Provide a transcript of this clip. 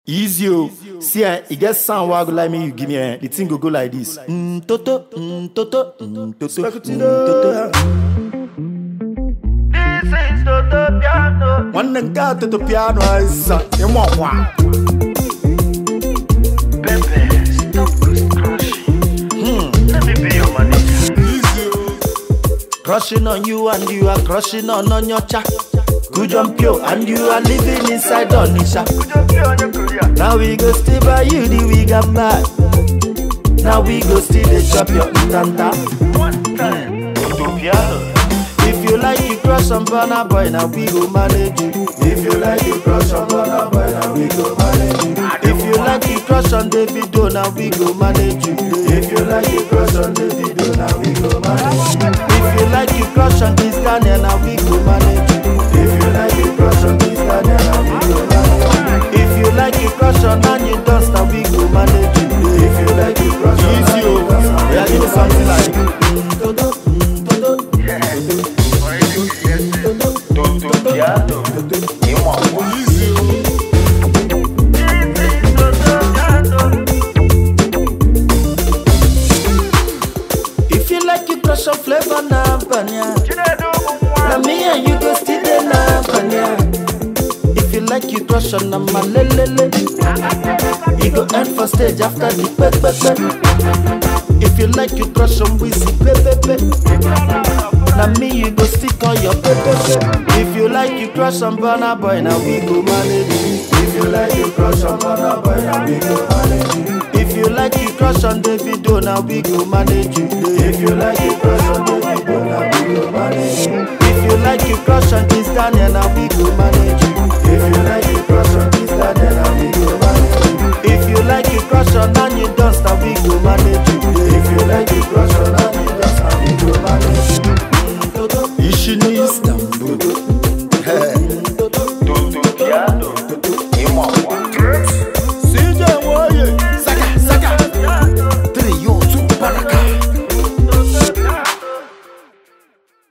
Easy o. See eh, e get sound wey I go like me you give me eh, the thing go go like this. Mm toto, mm toto, mm toto, mm toto. This is Toto Piano. Nwanne nke a toto piano aza, ịmụ ọkwa. Pepe, stop ghost crushing. Let me be your manager. Crushing on you and you are crushing on Onyocha. Good jump yo and you are living inside Onisha. Don't be on your career. Now we go stay by you the we got back. Now we go still dey chop your ntanta. One time. Toto Piano. If you like you crush on Burna Boy, now we go manage you. If you like you crush on Burna Boy, now we go manage you. If you like you crush on Davido, now we go manage you. If you like you crush on Davido, now we go manage you. If you like you crush on Kiss Daniel, now we go manage you. If you like you crush on Kiss Daniel, now we go manage you. If you like you crush on Annie Dust, now we go manage you. If you like you crush on Easy, oh. Yeah, give me something like. Mm, Toto, mm, Toto. Toto Piano. Ìmọ̀ wá. This is Toto Piano. If you like you crush on flavor na banya. Chinedu Na Mwa. me and you go still dey na banya. If you like you crush on na malelele. You go end for stage after the pepepe. If you like you crush on Wizzy pepepe. Na me you go stick on your pepepe. If you like you crush on Burna Boy, now we go manage you. If you like you crush on Burna Boy, now we go manage you. If you like you crush on Davido, now we go manage you. If you like you crush on Davido, now we go manage you. If you like you crush on Kiss Daniel, now we go manage you.